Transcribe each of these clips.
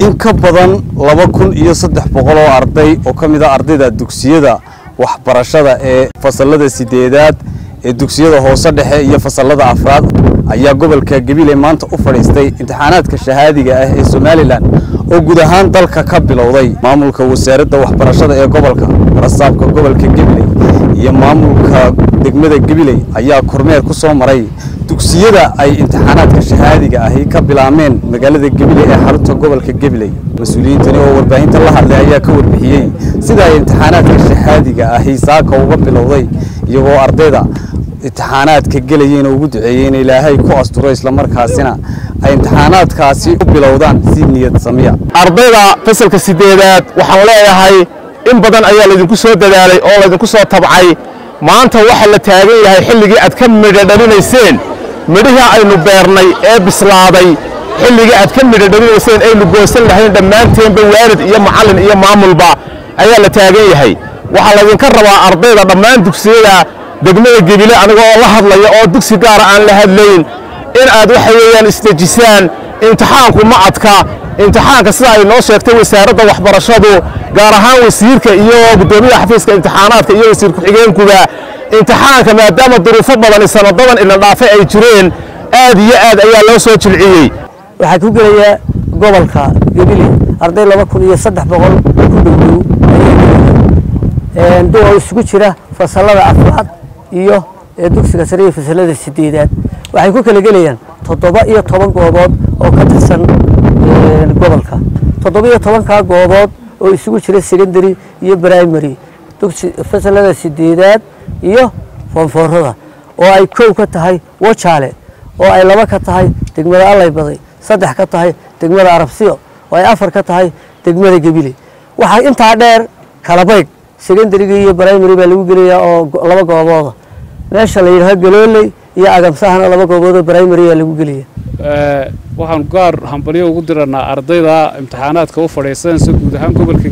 in ka badan laba kun iyo saddex boqol oo arday oo ka mid a ardayda dugsiyada waxbarashada ee fasalada sideedaad ee dugsiyada hoose dhexe iyo fasalada afraad ayaa gobolka gabiley maanta u fadhiistay imtixaanaadka shahaadiga ah ee somalilan oo guud ahaan dalka ka bilowday maamulka wasaaradda waxbarashada ee gobolka rasaabka gobolka gabiley iyo maamulka degmada gabiley ayaa kormeer ku soo maray dugsiyada ay imtixaanaadka shahaadiga ahi ka bilaameen magaalada gabiley ee xarunta gobolka gabiley mas-uuliyiintani oo warbaahinta la hadlay ayaa ka warbixiyey sida ay imtixaanaadka shahaadiga ahi saaka uga bilowday iyagoo ardayda imtixaanaadka gelayeen oo ugu duceeyey in ilaahay ku asturo islamarkaasina ay imtixaanaadkaasi u bilowdaan si niyad samiya ardayda fasalka sideedaad waxaan leeyahay in badan ayaa laydinku soo dadaalay oo laydinku soo tabcay maanta waxa la taagan yahay xilligii aad ka midho dhalinayseen midhihii aynu beernay ee bislaaday xilligii aad ka midho dhalinayseen aynu goosan lahayn dhammaanteenba waalid iyo macallin iyo maamulba ayaa la taagan yahay waxaa laydinka rabaa ardayda dhammaan dugsiyada degmada gebile aniga oo la hadlaya oo dugsi gaara aan la hadlayn in aad waxa weeyaan isdejisaan imtixaanku ma adka imtixaanka sida ay noo sheegtay wasaaradda waxbarashadu gaar ahaan wasiirka iyo guddoomiyaha xafiiska imtixaanaadka iyo wasiir ku-xigeenkuba imtixaanka maadaama duruufo badani sanadadan ila dhaafay ay jireen aad iyo aad ayaa loo soo jilciyey waxaa ku gelaya gobolka gebile arday laba kun iyo saddex boqol ku dhowdhow ayay duwa isugu jira fasalada afraad iyo dugsiga sare iyo fasalada sideedaad waxay ku kala gelayaan toddoba iyo toban goobood oo ka tirsan gobolka toddoba iyo tobankaa goobood oo isugu jira secondary iyo primary dugsi fasalada sideedaad iyo foonfoorada oo ay kow ka tahay wajaale oo ay laba ka tahay degmada alleybaday saddex ka tahay degmada arabsiyo oo ay afar ka tahay degmada gebile waxaa intaa dheer kalabaydh secondaryga iyo primary baa lagu gelayaa oo laba goobooda meesha la yidhaaho galooley iyo agamsahana laba goobood oo primary baa lagu gelaya waxaan gaar hambalyo ugu diranaa ardayda imtixaanaadka u fadhiisanaysa guud ahaan gobolka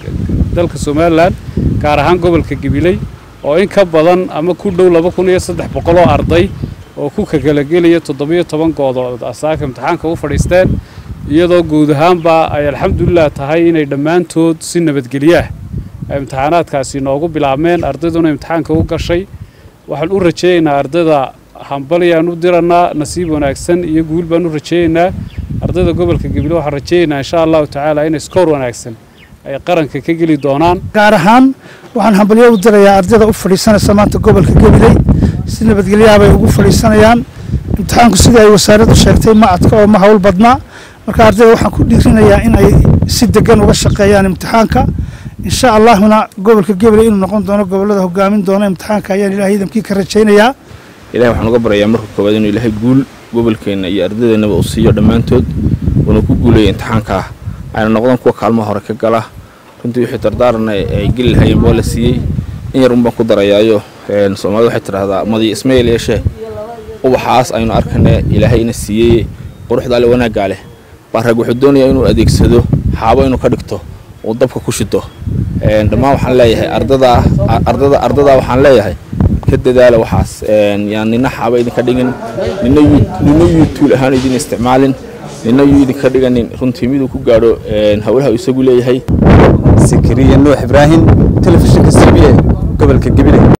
dalka somalilan gaar ahaan gobolka gabiley oo in ka badan ama ku dhow laba kun iyo saddex boqol oo arday oo ku kakalagelaya toddobiyo toban goodood asaaka imtixaanka u fadhiisteen iyadoo guud ahaanba ay alxamdulilah tahay inay dhammaantood si nabadgelyaah imtixaanaadkaasi noogu bilaabmeen ardayduna imtixaanka u gashay waxaan u rajeeyaynaa ardayda hambalyaan u diranaa nasiib wanaagsan iyo guul baan u rajeeyaynaa ardayda gobolka gabiley waxaan rajeeyaynaa insha allahu tacaala inay skoor wanaagsan ay qaranka ka geli doonaan gaar ahaan waxaan hambalyo u dirayaa ardayda u fadhiisanaysa maanta gobolka gabiley si nabadgelyaha bay ugu fadhiisanayaan imtixaanku sidii ay wasaaraddu sheegtay ma adka oo ma hawl badnaa marka ardayda waxaan ku dhiirinayaa in ay si degan uga shaqeeyaan imtixaanka insha allahuna gobolka gabiley inuu noqon doono gobolada hogaamin doona imtixaanka ayaan ilahay idamkii ka rajaynayaa ilahay waxaan uga baryayaa marka koowaad inuu ilaahay guul gobolkeenna iyo ardadeennaba uu siiyo dhammaantood uuna ku guuleeya imtixaankaa ayna noqdaan kuwa kaalmaha hore ka gala runtii wixii dardaarana ay geli lahaayeen boo la siiyey in yar un baan ku darayaayo soomaalida waxay tidhaahdaa madiyo ismayel yeeshee ubaxaas aynu arkane ilaahay ina siiyey quruxda alle wanaaggaa leh baa rag wuxuu doonayaa inuu adeegsado xaabo inuu ka dhigto uu dabka ku shito dhammaan waxaan leeyahay ardada ardada ardadaa waxaan leeyahay ka dadaala waxaas yaan nina xaaba idinka dhigin nina nina yuutuul ahaan idin isticmaalin nina yuu idinka dhiganin runtii miduu ku gaadho howlaha isagu leeyahay sikiriya nuux ibraahim telefishinka c b a gobolka gabiley